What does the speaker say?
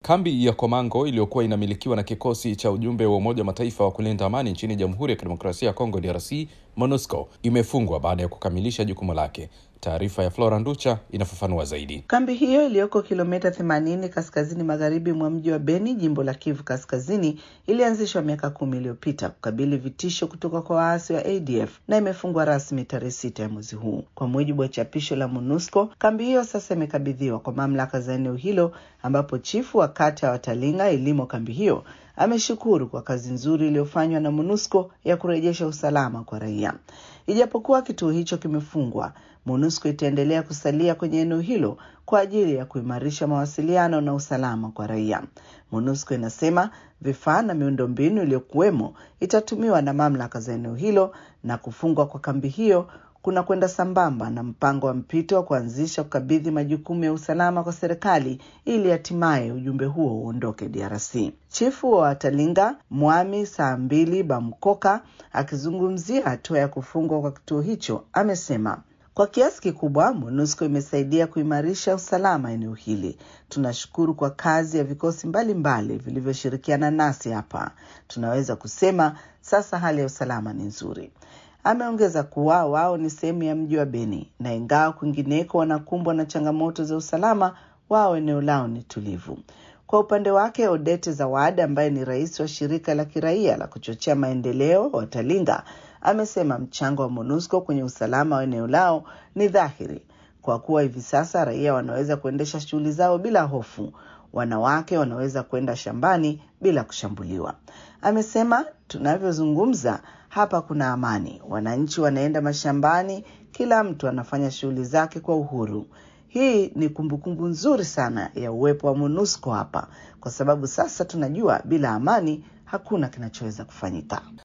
Kambi ya Komango iliyokuwa inamilikiwa na kikosi cha ujumbe wa Umoja wa Mataifa wa kulinda amani nchini Jamhuri ya Kidemokrasia ya Kongo DRC MONUSCO imefungwa baada ya kukamilisha jukumu lake. Taarifa ya Flora Nducha inafafanua zaidi. Kambi hiyo iliyoko kilomita 80 kaskazini magharibi mwa mji wa Beni, jimbo la Kivu Kaskazini, ilianzishwa miaka kumi iliyopita kukabili vitisho kutoka kwa waasi wa ADF na imefungwa rasmi tarehe sita ya mwezi huu. Kwa mujibu wa chapisho la MONUSCO, kambi hiyo sasa imekabidhiwa kwa mamlaka za eneo hilo, ambapo chifu wa kata ya Watalinga ilimo kambi hiyo ameshukuru kwa kazi nzuri iliyofanywa na MONUSCO ya kurejesha usalama kwa raia. Ijapokuwa kituo hicho kimefungwa, MONUSCO itaendelea kusalia kwenye eneo hilo kwa ajili ya kuimarisha mawasiliano na usalama kwa raia. MONUSCO inasema vifaa na miundombinu iliyokuwemo itatumiwa na mamlaka za eneo hilo na kufungwa kwa kambi hiyo kuna kwenda sambamba na mpango wa mpito wa kuanzisha kukabidhi majukumu ya usalama kwa serikali ili hatimaye ujumbe huo uondoke DRC. Chifu wa Watalinga Mwami saa mbili Bamkoka akizungumzia hatua ya kufungwa kwa kituo hicho amesema kwa kiasi kikubwa MONUSCO imesaidia kuimarisha usalama eneo hili. Tunashukuru kwa kazi ya vikosi mbalimbali vilivyoshirikiana nasi hapa. Tunaweza kusema sasa hali ya usalama ni nzuri. Ameongeza kuwa wao ni sehemu ya mji wa Beni na ingawa kwingineko wanakumbwa na changamoto za usalama, wao eneo lao ni tulivu. Kwa upande wake, Odete Zawad ambaye ni rais wa shirika la kiraia la kuchochea maendeleo Watalinga amesema mchango wa MONUSCO kwenye usalama wa eneo lao ni dhahiri kwa kuwa hivi sasa raia wanaweza kuendesha shughuli zao bila hofu. Wanawake wanaweza kwenda shambani bila kushambuliwa. Amesema tunavyozungumza hapa kuna amani, wananchi wanaenda mashambani, kila mtu anafanya shughuli zake kwa uhuru. Hii ni kumbukumbu nzuri sana ya uwepo wa MONUSCO hapa, kwa sababu sasa tunajua bila amani hakuna kinachoweza kufanyika.